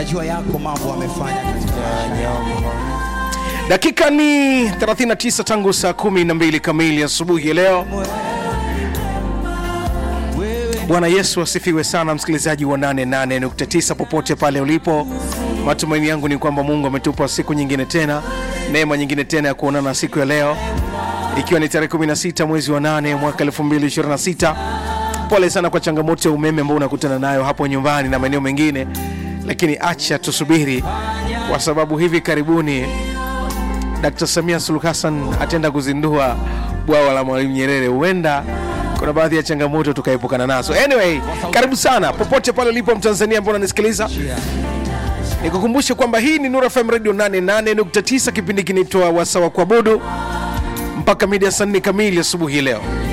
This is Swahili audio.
najua yako mambo amefanya katika maisha yangu. dakika ni 39 tangu saa 12 kamili asubuhi ya leo bwana yesu asifiwe sana msikilizaji wa 88.9 popote pale ulipo matumaini yangu ni kwamba mungu ametupa siku nyingine tena neema nyingine tena ya kuonana siku ya leo ikiwa ni tarehe 16 mwezi wa 8 mwaka 2026 pole sana kwa changamoto ya umeme ambao unakutana nayo hapo nyumbani na maeneo mengine lakini acha tusubiri kwa sababu hivi karibuni Dkt. Samia Suluhu Hassan ataenda kuzindua bwawa la Mwalimu Nyerere. Huenda kuna baadhi ya changamoto tukaepukana nazo. Anyway, karibu sana popote pale ulipo Mtanzania ambao unanisikiliza, nikukumbushe kwamba hii ni Nura FM Radio 88.9, kipindi kinaitwa Wasawa Kuabudu mpaka mida saa nne kamili asubuhi leo.